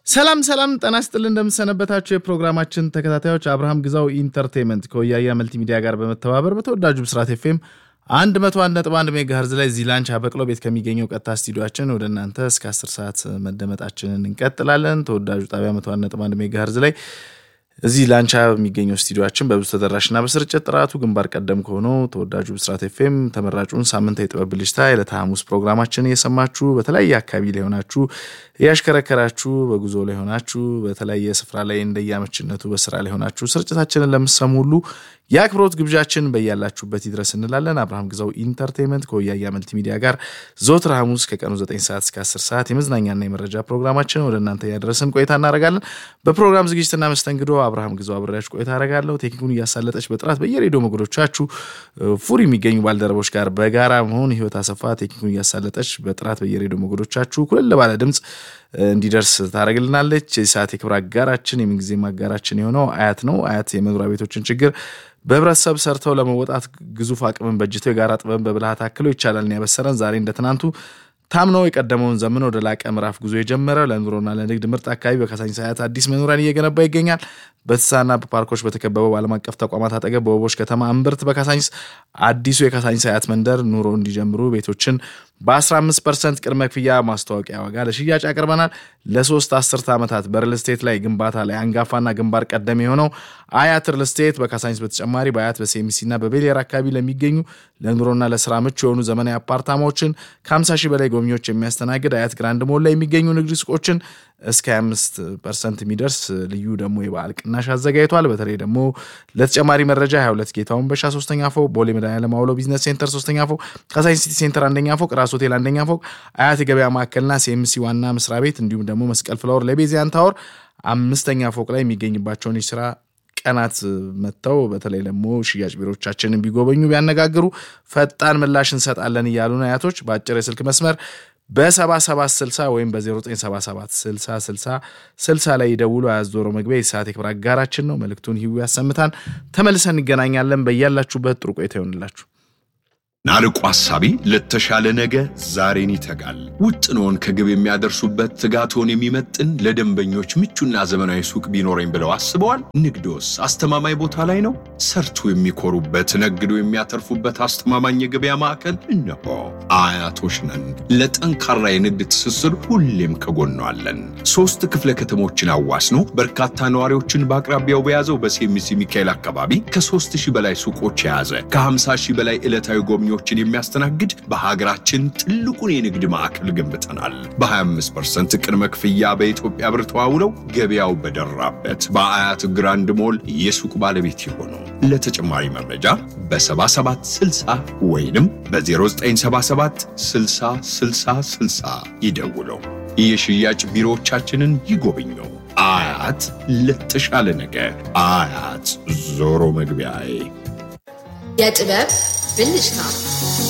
ሰላም ሰላም፣ ጤና ይስጥልን እንደምሰነበታችሁ የፕሮግራማችን ተከታታዮች አብርሃም ግዛው ኢንተርቴንመንት ከወያያ መልቲሚዲያ ጋር በመተባበር በተወዳጁ ብስራት ኤፍኤም 101.1 ሜጋሄርዝ ላይ እዚህ ላንች አበቅሎ ቤት ከሚገኘው ቀጥታ ስቱዲዮችን ወደ እናንተ እስከ 10 ሰዓት መደመጣችንን እንቀጥላለን። ተወዳጁ ጣቢያ 101.1 ሜጋሄርዝ ላይ እዚህ ላንቻ የሚገኘው ስቱዲዮችን በብዙ ተደራሽና በስርጭት ጥራቱ ግንባር ቀደም ከሆነው ተወዳጁ ብስራት ኤፍኤም ተመራጩን ሳምንታዊ የጥበብ ብልጭታ የዕለተ ሐሙስ ፕሮግራማችን እየሰማችሁ በተለያየ አካባቢ ላይ ሆናችሁ እያሽከረከራችሁ በጉዞ ላይ ሆናችሁ በተለያየ ስፍራ ላይ እንደየአመችነቱ በስራ ላይ ሆናችሁ ስርጭታችንን ለምሰሙ ሁሉ የአክብሮት ግብዣችን በያላችሁበት ይድረስ እንላለን። አብርሃም ግዛው ኢንተርቴንመንት ከወያያ መልቲ ሚዲያ ጋር ዘወትር ሐሙስ ከቀኑ 9 ሰዓት እስከ 10 ሰዓት የመዝናኛና የመረጃ ፕሮግራማችን ወደ እናንተ እያደረስን ቆይታ እናደርጋለን። በፕሮግራም ዝግጅትና መስተንግዶ አብርሃም ግዛው አብሬያችሁ ቆይታ አደርጋለሁ። ቴክኒኩን እያሳለጠች በጥራት በየሬዲዮ ሞገዶቻችሁ ፉር የሚገኙ ባልደረቦች ጋር በጋራ መሆን ህይወት አሰፋ ቴክኒኩን እያሳለጠች በጥራት በየሬዲዮ ሞገዶቻችሁ ኩልል ባለ ድምፅ እንዲደርስ ታደርግልናለች። የሰዓት የክብር አጋራችን የምንጊዜም አጋራችን የሆነው አያት ነው። አያት የመኖሪያ ቤቶችን ችግር በህብረተሰብ ሰርተው ለመወጣት ግዙፍ አቅምን በጅተው የጋራ ጥበብን በብልሃት አክለው ይቻላልን ያበሰረን ዛሬ እንደ ትናንቱ ታምነው የቀደመውን ዘመን ወደ ላቀ ምዕራፍ ጉዞ የጀመረ ለኑሮና ለንግድ ምርጥ አካባቢ በካሳንቺስ አያት አዲስ መኖሪያን እየገነባ ይገኛል። በትሳና በፓርኮች በተከበበው በዓለም አቀፍ ተቋማት አጠገብ በወቦች ከተማ እምብርት በካሳንቺስ አዲሱ የካሳንቺስ አያት መንደር ኑሮ እንዲጀምሩ ቤቶችን በ15 ፐርሰንት ቅድመ ክፍያ ማስታወቂያ ዋጋ ለሽያጭ ያቀርበናል። ለሶስት አስርተ ዓመታት በሪል ስቴት ላይ ግንባታ ላይ አንጋፋና ግንባር ቀደም የሆነው አያት ሪል ስቴት በካሳንቺስ በተጨማሪ በአያት በሴሚሲና በቤሌር አካባቢ ለሚገኙ ለኑሮና ለስራ ምቹ የሆኑ ዘመናዊ አፓርታማዎችን ከ50 ሺህ በላይ ጎብኚዎች የሚያስተናግድ አያት ግራንድ ሞል ላይ የሚገኙ ንግድ ሱቆችን እስከ 25 ፐርሰንት የሚደርስ ልዩ ደግሞ የበዓል ቅናሽ አዘጋጅቷል። በተለይ ደግሞ ለተጨማሪ መረጃ 22 ጌታውን በሻ ሶስተኛ ፎቅ፣ ቦሌ መድኃኒዓለም አውሎ ቢዝነስ ሴንተር ሶስተኛ ፎቅ፣ ካሳንቺስ ሲቲ ሴንተር አንደኛ ፎቅ፣ ራስ ሆቴል አንደኛ ፎቅ፣ አያት የገበያ ማዕከልና ሲኤምሲ ዋና መስሪያ ቤት እንዲሁም ደግሞ መስቀል ፍላወር ለቤዚያን ታወር አምስተኛ ፎቅ ላይ የሚገኝባቸውን የስራ ቀናት መጥተው በተለይ ደግሞ ሽያጭ ቢሮቻችንን ቢጎበኙ ቢያነጋግሩ ፈጣን ምላሽ እንሰጣለን እያሉን አያቶች በአጭር የስልክ መስመር በ7760 ወይም በ0977 60 60 60 ላይ ይደውሉ። አያዞሮ መግቢያ የሰዓት የክብር አጋራችን ነው። መልእክቱን ሂዊ ያሰምታን። ተመልሰን እንገናኛለን። በያላችሁበት ጥሩ ቆይታ ይሆንላችሁ። ናርቆ ሐሳቢ ለተሻለ ነገ ዛሬን ይተጋል። ውጥኖን ከግብ የሚያደርሱበት ትጋቶን የሚመጥን ለደንበኞች ምቹና ዘመናዊ ሱቅ ቢኖረኝ ብለው አስበዋል? ንግዶስ አስተማማኝ ቦታ ላይ ነው? ሰርቶ የሚኮሩበት ነግዶ የሚያተርፉበት አስተማማኝ የገበያ ማዕከል እነሆ። አያቶች ነን። ለጠንካራ የንግድ ትስስር ሁሌም ከጎኗ አለን። ሶስት ክፍለ ከተሞችን አዋስኖ በርካታ ነዋሪዎችን በአቅራቢያው በያዘው በሴሚሲ ሚካኤል አካባቢ ከሦስት ሺህ በላይ ሱቆች የያዘ ከ50 ሺህ በላይ ዕለታዊ ጎብኚ ችን የሚያስተናግድ በሀገራችን ትልቁን የንግድ ማዕከል ገንብተናል። በ25 ፐርሰንት ቅድመ ክፍያ በኢትዮጵያ ብር ተዋውለው ገበያው በደራበት በአያት ግራንድ ሞል የሱቅ ባለቤት የሆኑ ለተጨማሪ መረጃ በ7760 ወይንም በ0977 60 60 60 ይደውለው። የሽያጭ ቢሮዎቻችንን ይጎብኙ። አያት ለተሻለ ነገ። አያት ዞሮ መግቢያዬ የጥበብ ብልጭታ